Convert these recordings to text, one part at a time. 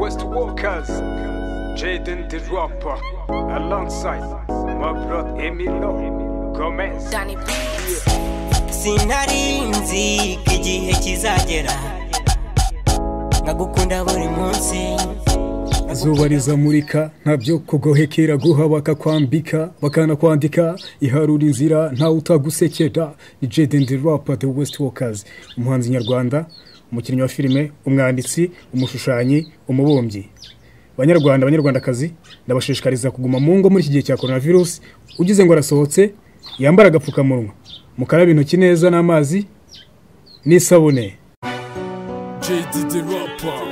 West Walkers, Jaden the Rapper, alongside my brother Emilio Gomez. Danny B. sinarinzi ko igihe kizagera nkagukunda buri munsi izuba rizamurika ntabyo kugohekera guha bakakwambika bakanakwandika iharura inzira ntawe utagusekera ni jaden the rapper the west walkers umuhanzi nyarwanda umukinnyi wa filime umwanditsi umushushanyi umubumbyi banyarwanda banyarwandakazi ndabashishikariza kuguma mu ngo muri iki gihe cya korona virusi ugize ngo arasohotse yambara agapfukamunwa mukarabe intoki neza n'amazi n'isabune JD the rapper,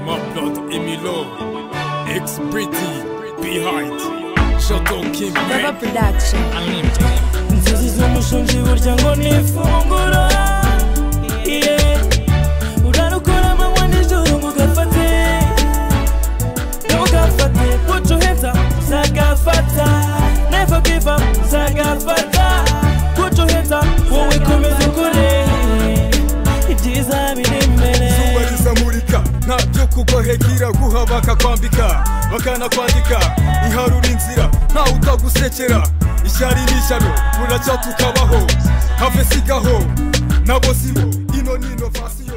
my blood Emilio, ex Pretty, behind, Shadow King Baba Man, Production. Unlimited. inzozi z'umushonji burya ngo ni ifunguro Yeah. urarukora amanywa n'ijoro ngo ugafate ntugafate put your hands up uzagafata never give up uzagafata put your hands up wowe komeza ukore ibyiza biri imbere barizamurika ntabyo kugohekera guha bakakwambika bakanakwandika iharura inzira ntawe utagusekera ishyari n'ishyano buracya tukabaho have sigaho nabo sibo ino ni inovasiyo